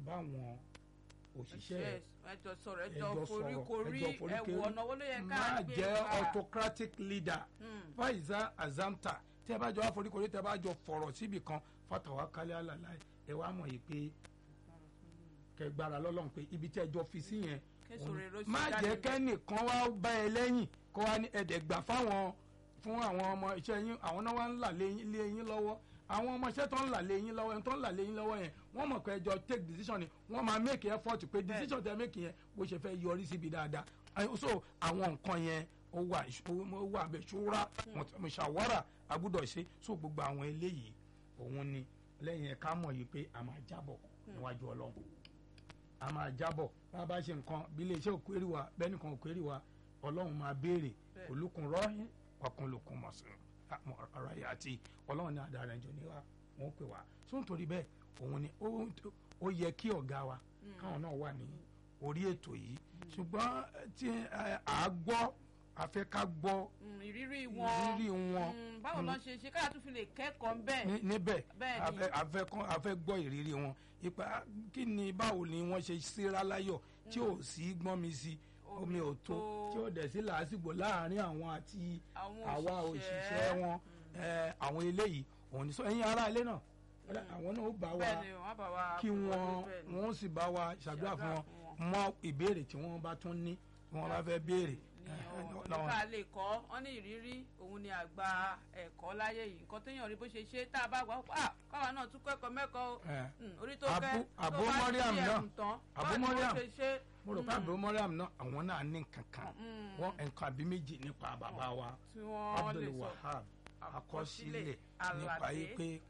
báwọn òṣìṣẹ́ ẹjọ sọ̀rọ̀ ẹjọ ẹjọ́ sọ̀rọ̀, foríkorí ẹjọ́ foríkorí. ẹwù ọ̀nà owó ló yẹ ká má gbé jẹ́ gbà. autocratic leader Hmm. faiza azamta tí ẹ bá jọ àforíkorí tẹ bá jọ fọ̀rọ̀ síbì kan fatawa kálí àlàlá ẹ wá mọ̀ yìí pé kẹgbára lọ́lọ́run pé ibi tí ẹ jọ fi sí yẹn Késo òun- rere ó sì má jáde jẹ́ níbẹ̀. kẹ́nìkan wá bá ẹ lẹ́yìn kó wá ní ẹ̀ẹ́dẹ̀gbà fáwọn fún àwọn ọmọ iṣẹ́ yín àwọn náà wá ń là lé yín- lé yín lọ́wọ́ àwọn ọmọ iṣẹ́ tó ń là lé yín lọ́wọ́ ẹni tó ń là lé yín lọ́wọ́ yẹn wọ́n mọ̀ pé ẹjọ́ take decision ni wọ́n máa make effort pé decision tẹ make yẹn bó ṣe fẹ́ yọrí síbi dáadáa Ay- so àwọn nǹkan yẹn ó wà ó wà bẹ ṣúra mùsàwárà agbúdọ̀ ṣe so gbogbo àwọn eléyìí òun ni lẹ́yìn ẹ̀ka mọ̀ yìí pé a máa jábọ̀ níwájú ọlọ́run a máa jábọ̀ bá a bá ṣe nǹkan bí iléeṣẹ́ òkúrì wa bẹ́ẹ̀ nìkan òkúrì wa ọlọ́run máa béèrè Bẹ́ẹ̀. olùkùn rọ́ọ̀hìn ọkùnlùkùn mọ̀sán ọ̀rọ̀ yìí àti ọlọ́run ní adarí ẹjọ́ ní wa wọ́n pè wá so nítorí bẹ́ẹ̀ òun ni ó- ó yẹ kí ọ̀gá wa káwọn náà wà ní orí ètò yìí ṣùgbọ́n tí ẹ, à á gbọ́ àfẹ́ ká gbọ́ Hmm, ìrírí wọn ìrírí wọn Hmm, báwo lọ ṣe ṣe káyà tún fi lè kẹ́kọ̀ọ́ ń bẹ̀. ní- níbẹ̀ Bẹ́ẹ̀ ni. afẹ́ afẹ́ kán afẹ́ gbọ́ ìrírí wọn ipa kí ni báwo ni wọ́n ṣe síra láyọ̀ tí ò sí gbọ́n mi sí omi ò tó tí ò dẹ̀ sí làásìgbò láàrin àwọn àti Àwọn àwa òṣìṣẹ́. òṣìṣẹ́ wọn ẹ, àwọn eléyìí òun ni sọ ẹ̀yin ará ilé náà àwọn náà ó bá wa bẹ́ẹ̀ ni wọ́n bá wa kí fún wọn wọ́n bẹ́ẹ̀ ni. wọ́n sì bá wa ṣàdúrà fún wọn fún mọ ìbéèrè tí wọ́n bá tún ní tí wọ́n bá fẹ́ béèrè ní ẹ, ọ̀nà lọ́wọ́- tá a lè kọ́ wọ́n ní ìrírí òun ni àgbà ẹ̀kọ́ láyé yìí nǹkan téèyàn rí bó ṣe ṣe tá a bá gbà á káwa náà tún kẹ́kọ̀ọ́ mẹ́kọ̀ọ́ o. ẹ. Hmm, orí tó Abu- kẹ́ Abu tó bá Mariam ṣí náà. ẹ̀kùn tán Abu báwo ni wọ́n Mariam. ṣe ṣe. mo rò pé àbúrò mọ́ríàm náà àwọn náà ní nǹkan kan Mm. wọ́n nǹkan àbí méjì nípa bàbá wa tí wọ́n lè Abdul sọ Wahab àkọsílẹ̀ nípa àlàdé. yìí pé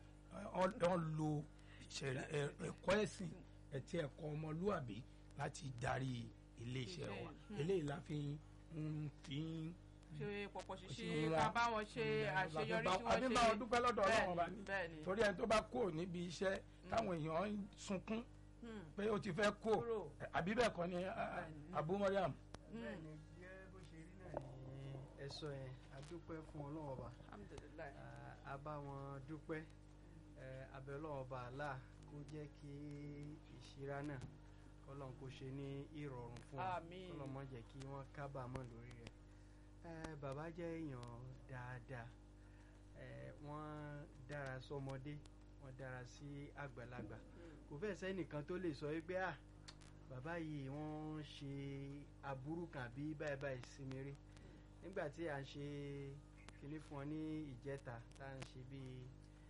wọ́n lo ìṣẹ̀lẹ̀ ẹ- ẹ̀kọ́ ẹ̀sìn àti ẹ̀kọ́ ọmọlúàbí láti darí iléeṣẹ́ wa Iṣẹ́, eléyìí la fi ń fi ń ṣe pọ̀pọ̀ ṣe ṣíṣe wọn. ká bá wọn ṣe àṣeyọrí tí wọ́n àbí ṣe. bá wọn dúpẹ́ lọ́dọ̀ Ọlọ́run ọba ní bẹ́ẹ̀ ni torí ẹni tó bá kúrò níbi iṣẹ́ táwọn èèyàn ń sunkún Hmm, pé ó ti fẹ́ kó kúrò. àbí bẹ́ẹ̀ kọ́ ni ah, Bẹ́ẹ̀ni. Abu Mariam bẹ́ẹ̀ ni jẹ́ bó ṣe rí náà ni ẹ sọ yẹn a dúpẹ́ fún ọlọ́run ọba alhamdulilayi. a bá wọn dúpẹ́ ẹ, abẹ́ ọlọ́run ọba àlá kó jẹ́ kí ìṣíra náà kọ́lọ́n kó ṣe ní ìrọ̀rùn fún wọn Àmín. kọ́lọ́n má jẹ́ kí wọ́n kábàámọ̀ lórí rẹ̀ ẹ, bàbá jẹ́ èèyàn dáadáa ẹ, wọ́n dára sọmọdé wọ́n dára sí àgbàlagbà kò fẹ́ sẹ́nìkan tó lè sọ wípé à bàbá yìí wọ́n ń ṣe aburú kan àbí báyìí báyìí sí mi rí nígbà tí à ń ṣe kinní fún wọn ní ìjẹta tá à ń ṣe bíi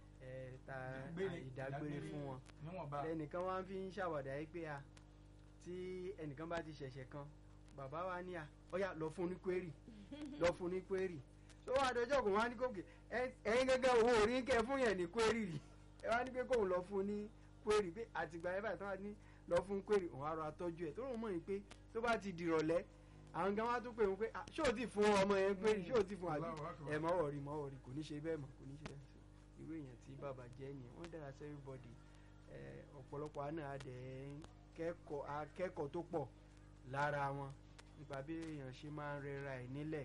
ẹ ta ìdágbére fún wọn níwọ̀nba ẹnìkan wá fi ń ṣàwàdà yìí pé a tí ẹnìkan bá ti ṣẹ̀ṣẹ̀ kan bàbá wa ní a ọ̀yà lọ fún ní kwérì lọ fún ní kwérì tó wà dọjọ́ kò wá ní kókè ẹ- ẹ̀yin gẹ́gẹ́ owó orí ń kẹ́ fún yẹn ní kwérì rí ẹ wá ní pé kóun lọ fún ní kwérì pé àtìgbà yẹn báyìí tó wà ní lọ fún kwérì òun á rọ atọ́jú ẹ̀ tó rò mọ̀ yìí pé tó bá ti dìrọ̀lẹ́ àwọn gan wá tún pè wọn pé "Ah, ṣé o ti fún ọmọ yẹn kwérì ṣé o ti fún àbí Allahu Akbar. ẹ mọ́wọ́ rí mọ́wọ́ rí kò ní ṣe bẹ́ẹ̀ mọ́ kò ní ṣe bẹ́ẹ̀ So, irú èèyàn tí bàbá jẹ́ nìyẹn wọ́n dára sí everybody ẹ, ọ̀pọ̀lọpọ̀ àná adẹ̀ ń kẹ́kọ̀ọ́ akẹ́kọ̀ọ́ tó pọ̀ lára wọn nípa bí èèyàn ṣe máa ń rẹra ẹ̀ nílẹ̀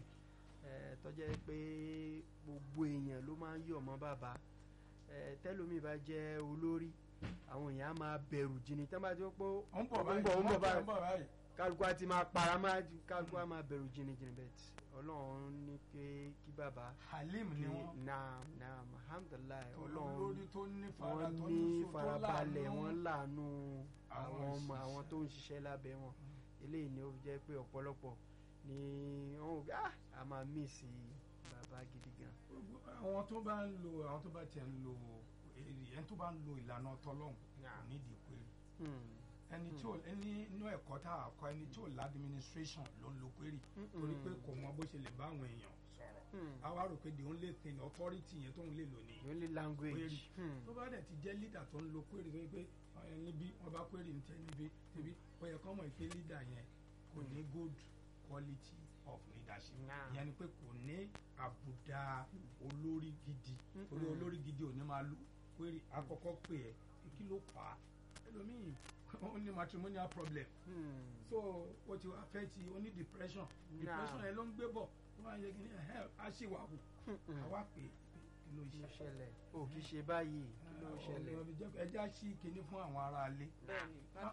ẹ, tó jẹ́ pé gbogbo èèyàn ló máa ń yọ̀ mọ́ bàbá ẹ, tẹ́lómi bá jẹ́ olórí àwọn èèyàn á máa bẹ̀rù jìnnì tí wọ́n bá ti wọ́n pé ó ń bọ̀ ó ń báyìí bọ̀ ó ń bọ̀ ó báyìí ń bọ̀ báyìí. kálukú á ti máa para máa kálukú á máa bẹ̀rù jìnnì jìnnì bẹ́ẹ̀ tí ọlọ́run ní pé kí bàbá halim ni kí wọn naam naam alhamdulilayi olórí ọlọ́run tó ní fara wọ́n tó ní ní sùn, tó farabalẹ̀ láàánú. wọ́n láàánú àwọn àwọn ọmọ òṣìṣẹ́. àwọn tó ń ṣiṣẹ́ lábẹ́ wọn eléyìí ni ó fi jẹ́ pé ọ̀pọ̀lọpọ̀ ni wọ́n wò pé ah a máa mísì bàbá gidi gan. àwọn tó bá ń lo àwọn tó bá tiẹ̀ ń lo èrè ẹni tó bá ń lo ìlànà tọlọ́hún kò nídìí pé Hmm. ẹni tí ò ẹni inú ẹ̀kọ́ tá a kọ́ ẹni tí ò ládìmínísírẹ́sọ̀n ló ń lo query torí pé kò mọ bó ṣe lè bá àwọn èèyàn sọ̀rọ̀ Hmm. a wá rò pé the only thing authority yẹn tóun lè lò ní the only language. Query. Hmm. tó bá dẹ̀ ti jẹ́ leader tó ń lo query tó yẹ pé ẹ níbí wọ́n bá query ní tẹ níbí níbí ó yẹ kọ́ mọ̀ pé leader yẹn kò ní good quality of leadership Nah. ìyẹn ni pé kò ní àbùdá olórí gidi torí Mm-mm. olórí gidi ò ní máa lu query àkọ́kọ́ pè ẹ́ pé kí ló fà á ẹlòmíì ó ní matrimonial problem Hmm. so ó ti affect ó ní depression depression yẹn ló ń gbé bọ̀ wọ́n á yẹ kí ni ẹ̀hẹ́ á ṣì wà wù Hmm. àwa pè é pé kí ló kí ló ṣe ṣẹlẹ̀ o kì í ṣe báyìí kí ló ṣẹlẹ̀. ẹjẹ́ á ṣí kinní fún àwọn ará ilé bẹ́ẹ̀ni